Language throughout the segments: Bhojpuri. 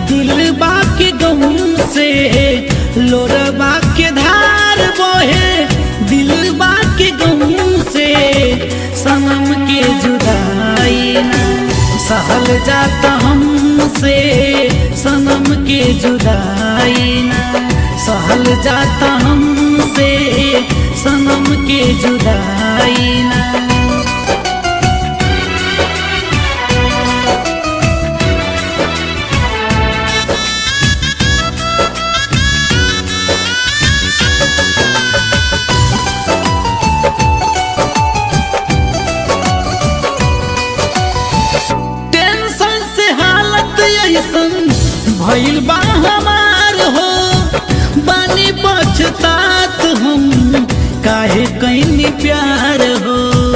दिल बाके गम से लोरबा के धार बहे दिल बाके गम से सनम के जुदाई ना सहल जाता हमसे सनम के जुदाई ना सहल जाता हमसे सनम के जुदाई ना टेंशन से हालत ऐसन भइल बा हमार हो बानी पछतात हम काहे कैनी प्यार हो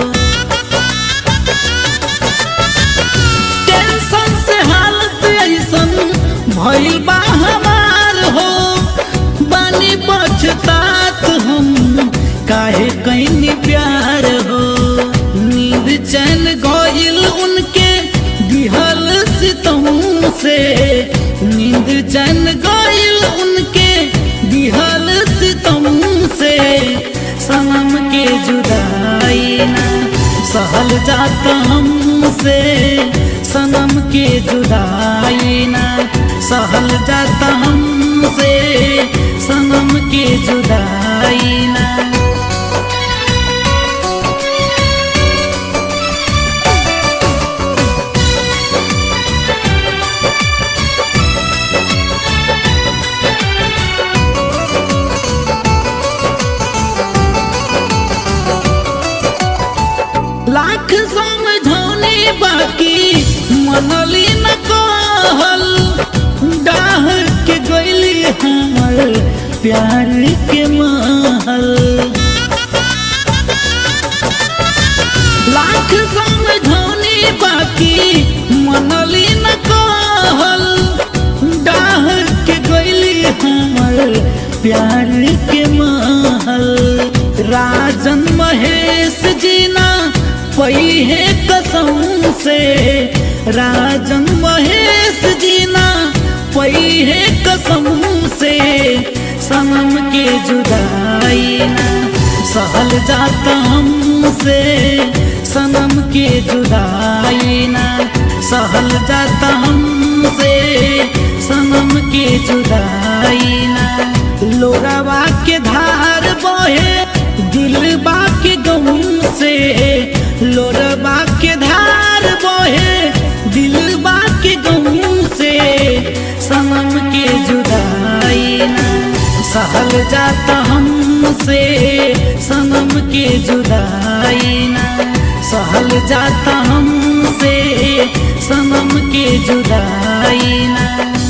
टेंशन से हालत ऐसन भइल बा हमार हो बानी पछतात हम काहे कैनी प्यार हो नींद चैन गइल उनके दिहल सितम से नींद चैन गइल उनके दिहल सितम से सनम के जुदाई ना सहल जाता हमसे सनम के जुदाई ना सहल जाता हमसे सनम के जुदाई ना लाख समझौने बाकी मनली न कहल डाह के गैली हमर प्यार के महल लाख समझौने बाकी मनली न कहल डाह के गैली हमर प्यार के महल राजन महेश जीना पई है कसम से राजन महेश जीना पई है कसम से सनम के जुदाई ना सहल जाता हमसे सनम के जुदाई ना सहल जाता हमसे सनम के जुदाई ना लोरावा के धार बहे दिल बाके गम से लोरबा के धार बहे दिल बाके गम से सनम के जुदाई ना सहल जाता हमसे सनम के जुदाई ना सहल जाता हमसे सनम के जुदाई ना